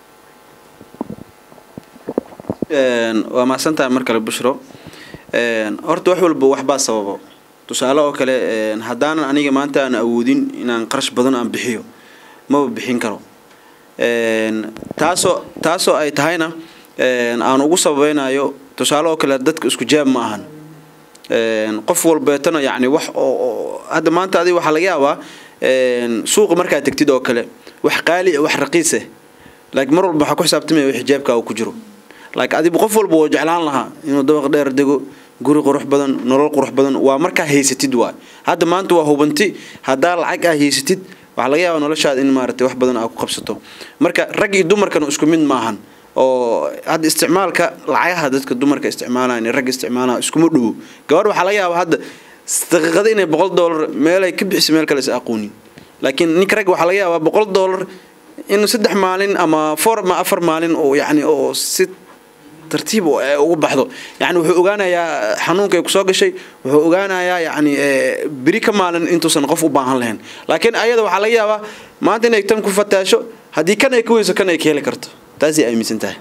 waa mahadsantahay mar kale bushro Een, horta wax walba waxbaa sababo tusaale oo kale een, haddaanan aniga maanta aan awoodin inaan qarash badan aan bixiyo maba bixin karo Een, taasoo taasoo ay tahayna een, aan ugu sababeynayo tusaale oo kale dadka isku jaab ma ahan Een, qof walbeetana yacni wax oo oo- hadda maanta adiga waxaa laga yaabaa een, suuqa markaad tegtid oo kale wax qaali ah wax raqiis ah laakiin mar walba waxaa ku xisaabtamaya wix jeebkaaga ku jiro laakiin adigu qof walba wuu jeclaan lahaa inuu dabaq dheer dego guri qurux badan nolol qurux badan waa markaa haysatid waay hadda maanta waa hubanti haddaa lacag aa haysatid waxaa laga yaabaa noloshaada in maaragtay wax badan aa ku qabsato marka rag iyo dumarkana isku mid maahan oo hadda isticmaalka lacagaha dadka dumarka isticmaalaan iyo ragga isticmaalaan iskuma dhowo gabadh waxaa laga yaabaa hadda daqiiqada inay boqol doolar meel ay ka bixiso meel kale is aqoonin laakiin ninka ragga waxaa laga yaabaa boqol doolar inuu saddex maalin ama four ama afar maalin oo yacni oo si tartiib u- ee ugu baxdo yani wuxuu ogaanayaa xanuunka ay kusoo gashay wuxuu ogaanayaa yani ee, beri ka maalin intuusan qof u baahan lahayn laakiin ayada waxaa laga yaabaa maanta inay tan ku fataasho haddii kan ay ka weyso kan ay ka heli karto taasay aaminsan tahay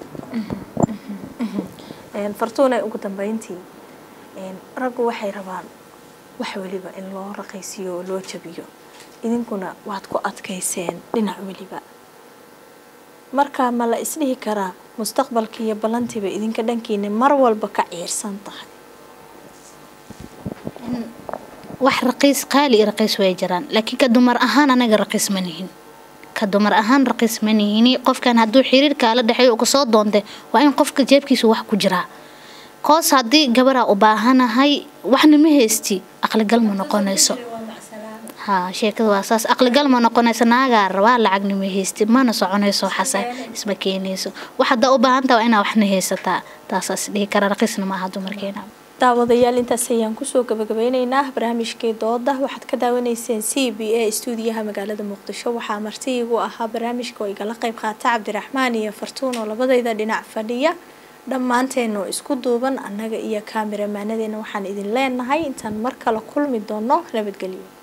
Een, fartuune ugu dambeyntii een, raggu waxay rabaan wax weliba in loo raqiisiyo oo loo jabiyo idinkuna waad ku adkayseen dhinac weliba marka ma la isdhihi karaa mustaqbalka iyo ballantiiba idinka dhankiina mar walba ka ciirsan tahay wax raqiis qaali iyo raqiis way jiraan laakiin ka dumar ahaan anaga raqiis ma nihin ka dumar ahaan raqiis ma nihini qofkan hadduu xiriirkaa la dhexeeyo uu kasoo doonte waa in qofka jeebkiisa wax ku jiraa koos haddii gabaraa u baahanahay waxna ma haysti aqligal ma noqonayso haa sheekada waa saas aqligal ma noqonayso naagaa rabaa lacagna ma haysti mana soconayso xasa isma keenayso wax haddaa u baahantaa waa inaa waxna haysataa taasaas dhihi kara raqiisna maaha dumarkeena daawadayaal intaas ayaan kusoo gabagabeyneynaa barnaamijkii dooda waxaad ka daawanayseen c b a stuudiyaha magaalada muqdisho waxaa marti igu ahaa barnaamijka oo igala qeyb qaata cabdiraxmaan iyo fartuun oo labadayda dhinac fadhiya dhammaanteenu isku duuban annaga iyo kaamiramanadeenna waxaan idin leenahay intaan mar kale kulmi doono nabadgelyo